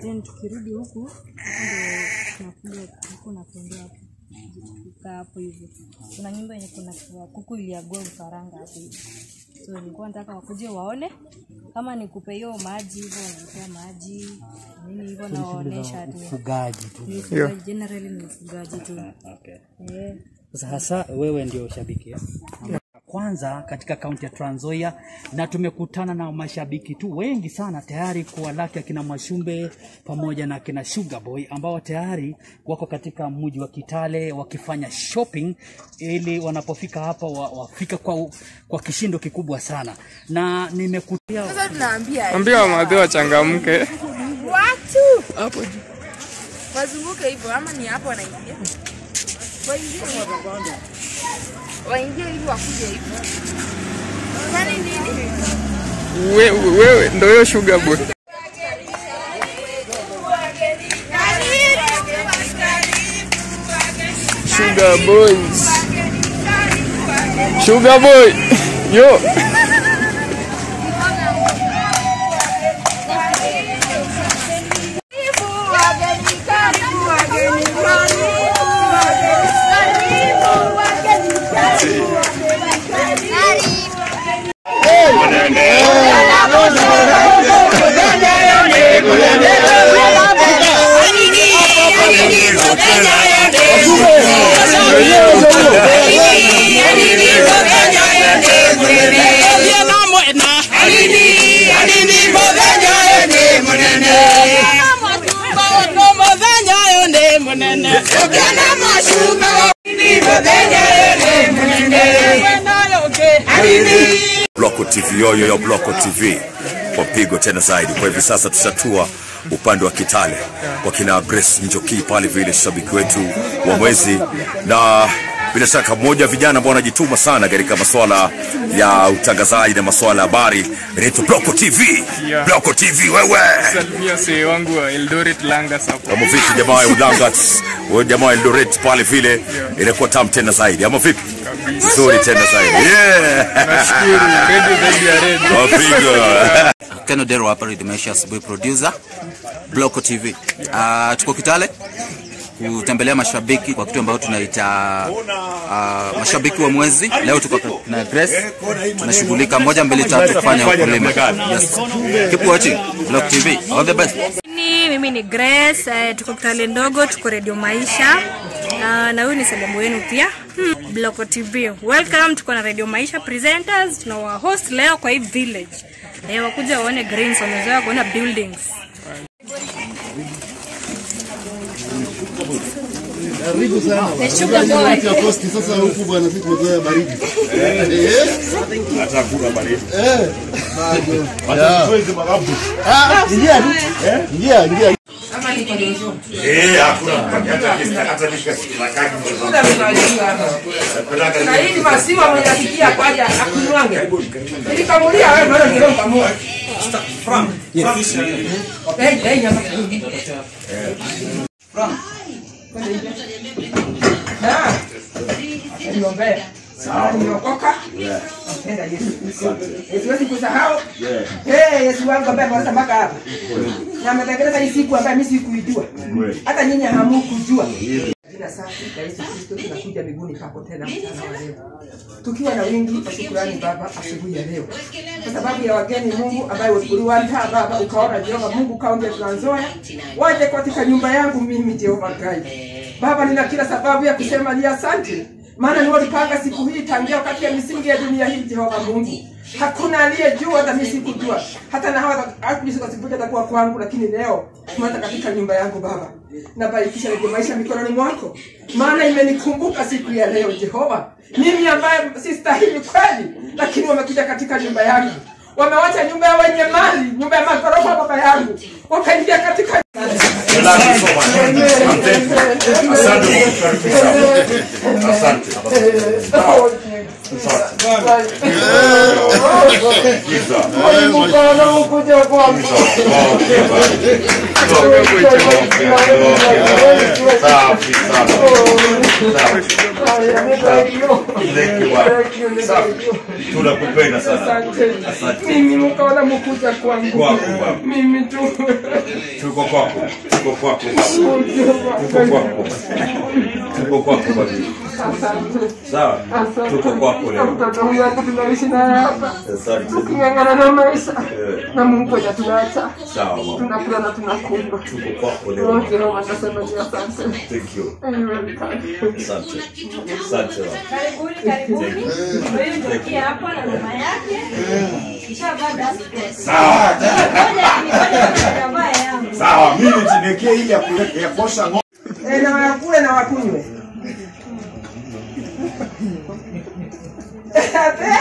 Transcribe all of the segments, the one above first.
then tukirudi huku huku ndo tunakuja huku na kuendea hapo tukikaa hapo hivyo kuna nyumba yenye kuna kuku iliagua ufaranga hapo hivi so nilikuwa nataka wakuje waone kama nikupe hiyo maji hivyo wanapea maji nini hivyo nawaonyesha tu ufugaji tu Ni ufugaji, generally ni ufugaji tu okay. Eh. Sasa hasa wewe ndio shabiki eh? kwanza katika kaunti ya Trans Nzoia na tumekutana na mashabiki tu wengi sana tayari kuwalaki akina Mwashumbe pamoja na akina Sugar Boy ambao tayari wako katika mji wa Kitale wakifanya shopping ili wanapofika hapa wa, wafika kwa, kwa kishindo kikubwa sana na nimekutia Sasa tunaambia Ambia wamadhe wachangamke. watu hapo juu wazunguke hivyo, ama ni hapo wanaingia, waingie hivyo. waingie hivi, wakuje hivyo. Kwani nini? We- Wewe ndo hiyo sugar boy. Sugar boys. Sugar boy. Yo. Bloko TV yoyo yo Bloko TV kwa pigo tena zaidi. Kwa hivi sasa tushatua upande wa Kitale kwa kina Grace Njoki pale vile shabiki wetu wa mwezi, na bila shaka mmoja wa vijana ambao wanajituma sana katika masuala ya utangazaji na masuala ya habari inaitwa Bloko TV. Yeah. Bloko TV wewe Salimia see wangu wa Eldoret Langas hapo. kama vipi jamaa ya Ulangat, wewe jamaa ya Eldoret pale vile inakuwa tamu tena zaidi, ama vipi? Nzuri tena zaidi. Yeah. Nashukuru. Radio zaidi ya radio. Wapiga. Ken Odero hapa Radio Maisha asubuhi producer Bloko TV. Uh, tuko Kitale kutembelea mashabiki kwa kitu ambayo tunaita uh, mashabiki wa mwezi. Leo tuko na Grace, tunashughulika moja mbili tatu kufanya ukulima. Yes. Keep watching Bloko TV. All the best. Ni- mimi ni Grace eh, tuko Kitale ndogo tuko Radio Maisha Ah, na huyu ni selemu wenu pia hmm. Bloko TV welcome tuko na Radio Maisha presenters tunawa host leo kwa hii village eh, wakuja waone greens wamezoea kuona buildings Karibu sana. Wakati ya posti sasa huku bwana sisi tumezoea baridi. Eh? Hata kula baridi. Eh. Bado. Hata tuweze magabu. Ah, ingia tu. Ingia, ingia. Eh, hakuna hata hata nishikasikilakaki Na hii ni maziwa mwenye asikia kwaja akunywange. Nilikamulia wewe ndio ndio kamua. Eh, eh, nyama. Ah. Niombea. Sawa, niokoka. Napenda Yesu Kristo. Siwezi kusahau. Eh, Yesu wangu ambaye ameleta mpaka hapa. Na ametengeneza hii siku ambayo mimi sikuijua. Hata nyinyi hamukujua. Jina safi la Yesu Kristo tunakuja mbinguni pako tena mchana wa leo. Tukiwa na wingi wa shukrani Baba asubuhi ya leo. Kwa sababu ya wageni Mungu ambaye uliwaandaa Baba ukaona Jehova Mungu kaunti ya Trans Nzoia waje katika nyumba yangu mimi Jehova Gai. Baba nina kila sababu ya kusema ni asante. Maana ni walipanga siku hii tangia wakati ya misingi ya dunia hii Jehova Mungu. Hakuna aliyejua hata mimi sikujua. Hata na hawa hakujisikia atakuwa kwangu lakini leo tumeenda katika nyumba yangu Baba. Nabarikisha reje maisha mikononi mwako. Maana imenikumbuka siku ya leo Jehova. Mimi ambaye sistahili kweli lakini wamekuja katika nyumba yangu. Wamewacha nyumba ya wenye mali, nyumba ya magorofa baba yangu. Wakaingia katika tunakupenda sana Asante. Mimi mkaona mkuja kwangu. Kwako, kwako. Mimi tu. Tuko kwako. Tuko kwako. Tuko kwako. Tuko kwako babi. Sawa. Tuko kwako leo. Mtoto huyu hata tunaishi naye hapa. Asante. Tuking'ang'ana na maisha. Eh, Na Mungu hajatuacha. Sawa mama. Tunakula na tunakunywa. Tuko kwako leo. Wote hao watasema ni asante. Thank you. You're welcome. Asante. Asante mama. Karibuni, karibuni. Huyu ndio kia hapa na mama yake. Kishavaa dust Sawa. Ngoja ngoja nitavaa yangu. Sawa, mimi nitinekee ile ya kuleta ya kuosha ng'ombe. Eh, na wakule na wakunywe. Ate?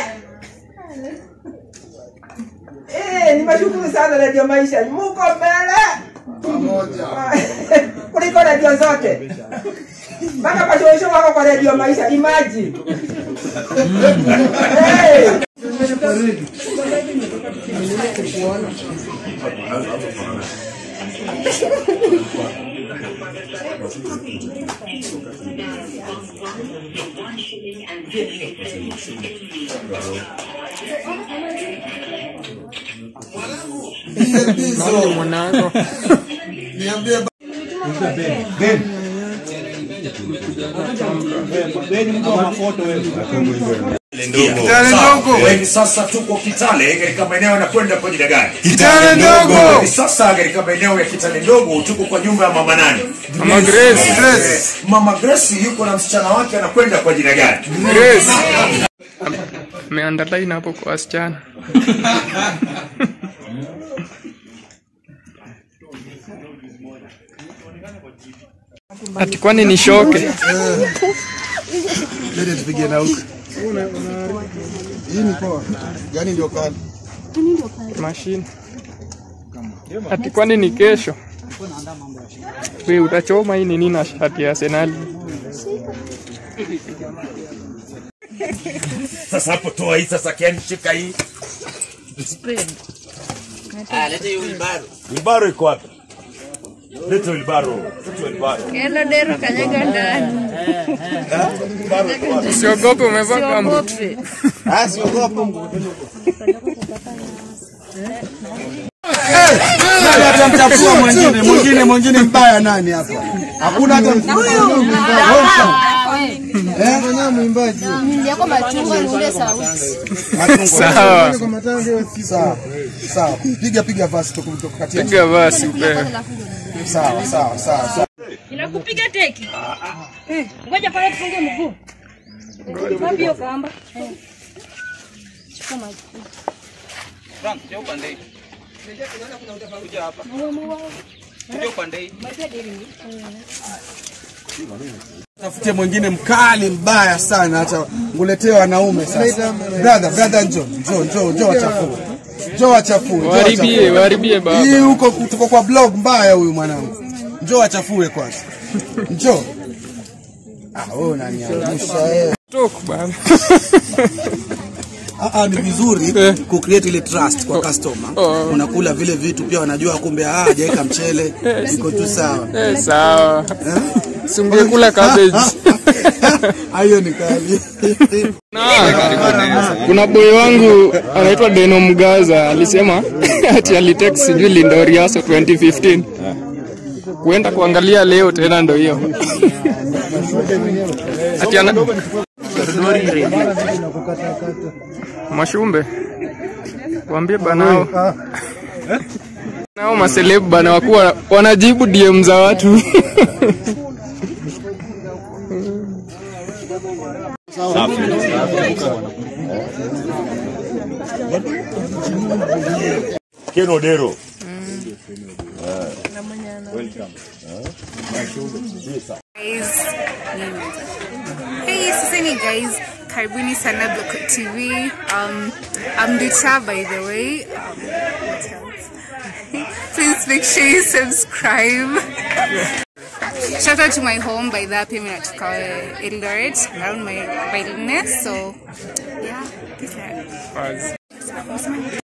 Eh, nimeshukuru sana Radio Maisha. Muko mbele. Pamoja. Kuliko radio zote. Mpaka pashosho wako kwa Radio Maisha. Imagine. Hey. Sawa. Hivi sasa tuko Kitale katika maeneo yanakwenda kwa jina gani? Kitale ndogo. Hivi sasa katika maeneo ya Kitale ndogo tuko kwa nyumba ya mama nani? Mama Grace. Eh, Mama Grace yuko na msichana wake anakwenda kwa jina gani? Grace. Ameandalina hapo kwa wasichana. Ati kwani ni shoke? Lete tupige na huko. Hii ni poa. Gani ndio kali? Mashine. Ati kwani ni kesho? We utachoma hii nini na shati ya Arsenal? Sasa hapo toa hii sasa Ken shika hii. Wilbaro iko wapi? Leta Wilbaro. Leta Wilbaro. Hello Dero, kanyaga ndani. Usiogope umevaa gambo. Siogope. Ah, siogopa. Nani atamchafua mwingine? Mwingine mwingine mbaya nani hapa? Hakuna hata Eh, mwimbaji. Yako machungwa ni ule sauti. Sawa. Sawa. Sawa. Piga piga basi tukukatia. Piga basi upewe. Sawa, sawa, sawa. sawa. Inakupiga teki. Eh, Ngoja pale tufunge mguu. Wapi hiyo kamba? Eh. Chukua maji. Tafute mwingine mkali mbaya sana hata nguletee wanaume sasa. Brother, brother njoo, njoo, njoo, njoo wachafue. Njoo wachafue. njoo Waribie, wachafue. waribie Hii baba. huko tuko kwa blog mbaya huyu mwanangu. Njoo wachafue kwanza. Njoo. Ah, wewe unaniangusha wewe. Tok bana. Ah, ah, ni vizuri Eh. ku create ile trust kwa customer. Oh. Unakula vile vitu pia wanajua kumbe ah, hajaweka mchele, iko tu sawa. Eh, sawa. Sungekula cabbage. Hiyo ni kali. Na, kuna boy wangu anaitwa Deno Mgaza alisema ati alitext sijui Lindoriaso 2015 kuenda kuangalia leo tena ndo hiyo ati ana Mashumbe waambie banao nao maselebu bana wakuwa wanajibu DM za watu Ken Odero. Guys, Hey, sisemi guys, karibuni sana Block TV. Um, I'm Ducha by the way. Um, what else? Please make sure you subscribe. Shout out to my home by that pia mimi natoka Eldoret around my my illness so yeah, peace out.